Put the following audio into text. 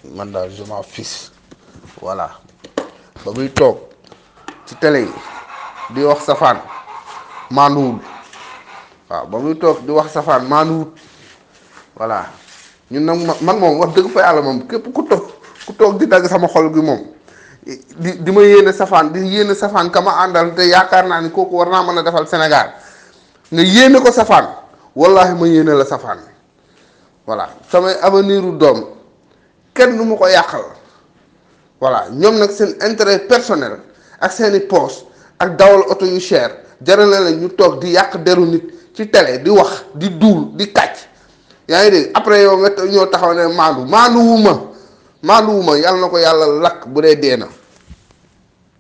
man daal je m'en fiche voilà ba muy toog ci télé yi di wax safaan maanuwul waaw ba muy toog di wax safaan maanuwut voilà ñun nag ma man moom wax dëgg fa yàlla moom képp ku toog ku toog di dagg sama xol gi moom di di ma yéene safaan di yéene safaan ka ma àndal te yaakaar naa ni kooku war naa mën a defal Sénégal nga yéene ko safaan wallahi ma yéene la safaan voilà samay avenir u doom kenn du ma ko yàqal voilà ñoom nag seen intérêt personnel ak seeni poche ak dawal oto yu cher jarale la ñu toog di yàq deru nit ci télé di wax di duul di kàcc yaa ngi dégg après yow nga ñoo taxaw ne maandu maandu wu ma maandu wu ma yàlla na ko yàlla lakk bu dee dee na